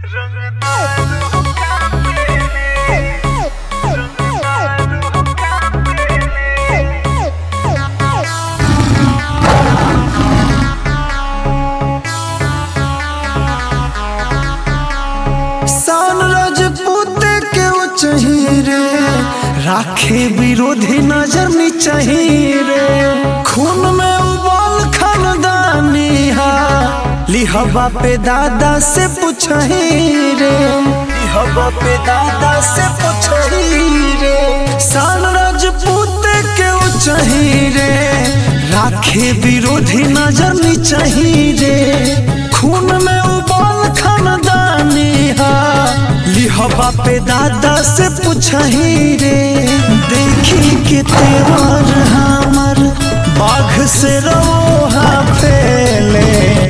सान राजपूत के उचही रे राखे विरोधी नजर निचही रे खून में उबाल खानदानी हा लिहबा पे दादा से पूछही रे लिहबा पे दादा से पूछही रे सान राजपूत के उचही रे राखे विरोधी नजर निचही रे खून में उबाल खानदानी हा लिहबा पे दादा से पूछही रे देखी के तेवर हमर बाघ से रोहा पेले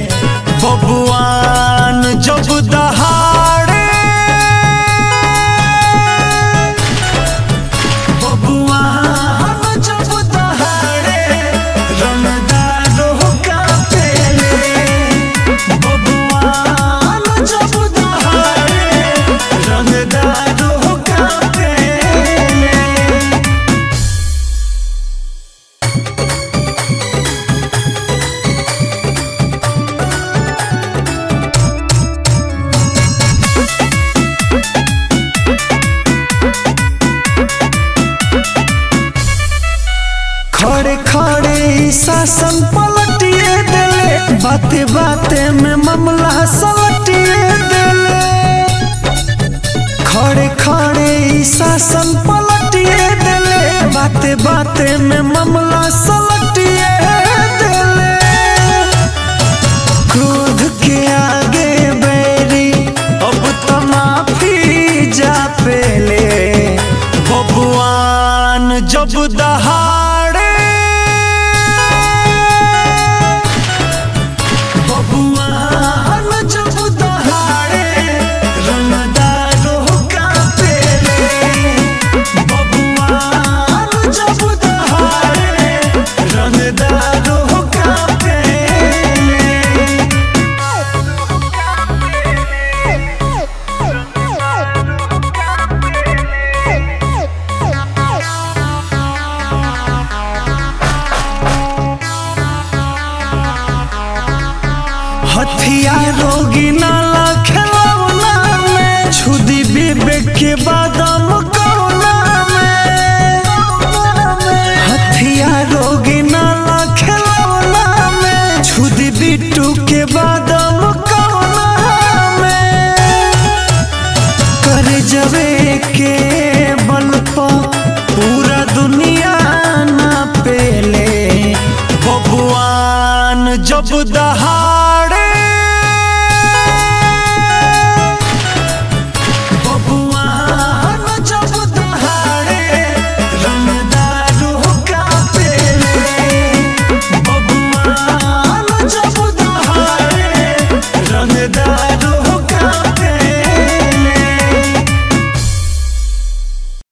बबुआन जब दहाड़े बबुआन जब दहाड़े रंगदारों का पेले बबुआन जब दहाड़े रंगदारों का पेले खड़े खड़े ई शासन पलटिए देले बाते बाते में मामला सलटिए देले खड़े खड़े ई शासन पलटिए देले बाते बाते में मामला सलटिए देले क्रोध के आगे बैरी अब तो माफी जा पेले बबुआन जब दहाड़े बबुआन जब दहाड़े रंगदारों का पेले बबुआन जब दहाड़े रंगदारों का पेले हथियारों नाला खिलौना में छुदी विवेक के बादाम कौना में हथियारों नाला खिलौना में छुदी बिट्टू के बादाम कौना में कर जवे के